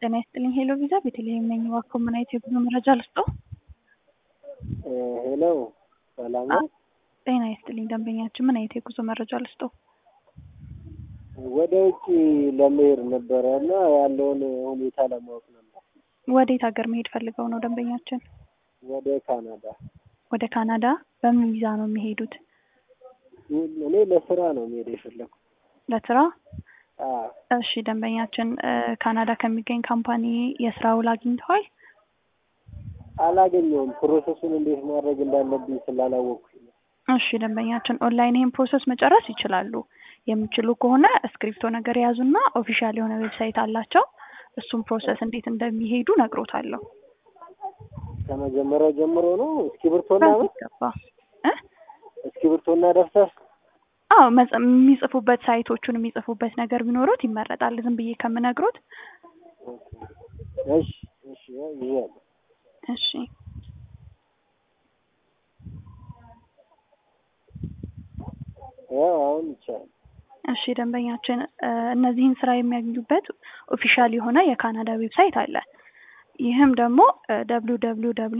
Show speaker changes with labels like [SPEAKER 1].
[SPEAKER 1] ጤና ይስጥልኝ ሄሎ ቪዛ ቤተልሔም ነኝ። እባክዎ ምን አይነት የጉዞ መረጃ ልስጥዎ?
[SPEAKER 2] ሄሎ ሰላም ነው?
[SPEAKER 1] ጤና ይስጥልኝ ደንበኛችን ምን አይነት የጉዞ መረጃ ልስጥዎ?
[SPEAKER 2] ወደ ውጭ ለመሄድ ነበረ እና ያለውን ሁኔታ ለማወቅ ነበር።
[SPEAKER 1] ወዴት ሀገር መሄድ ፈልገው ነው ደንበኛችን?
[SPEAKER 2] ወደ ካናዳ።
[SPEAKER 1] ወደ ካናዳ በምን ቪዛ ነው የሚሄዱት?
[SPEAKER 2] እኔ ለስራ ነው መሄድ የፈለኩት።
[SPEAKER 1] ለስራ?
[SPEAKER 2] አዎ።
[SPEAKER 1] እሺ ደንበኛችን ካናዳ ከሚገኝ ካምፓኒ የስራ ውል አግኝተዋል?
[SPEAKER 2] አላገኘውም። ፕሮሰሱን እንዴት ማድረግ እንዳለብኝ ስላላወቅኩኝ ነው።
[SPEAKER 1] እሺ ደንበኛችን ኦንላይን ይህን ፕሮሰስ መጨረስ ይችላሉ። የሚችሉ ከሆነ እስክሪፕቶ ነገር የያዙና ኦፊሻል የሆነ ዌብሳይት አላቸው። እሱም ፕሮሰስ እንዴት እንደሚሄዱ ነግሮታለሁ።
[SPEAKER 2] ከመጀመሪያው ጀምሮ ነው እስክሪብቶና ምን?
[SPEAKER 1] ገባ
[SPEAKER 2] እስክሪብቶና ደብተር
[SPEAKER 1] አዎ መጽ- የሚጽፉበት ሳይቶቹን የሚጽፉበት ነገር ቢኖሩት ይመረጣል። ዝም ብዬ ከምነግሮት።
[SPEAKER 2] እሺ እሺ ይዣለሁ።
[SPEAKER 1] እሺ
[SPEAKER 2] ያው አሁን ይቻላል።
[SPEAKER 1] እሺ ደንበኛችን እነዚህን ስራ የሚያገኙበት ኦፊሻል የሆነ የካናዳ ዌብሳይት አለ። ይህም ደግሞ ደብሊው ደብሊው ደብሊው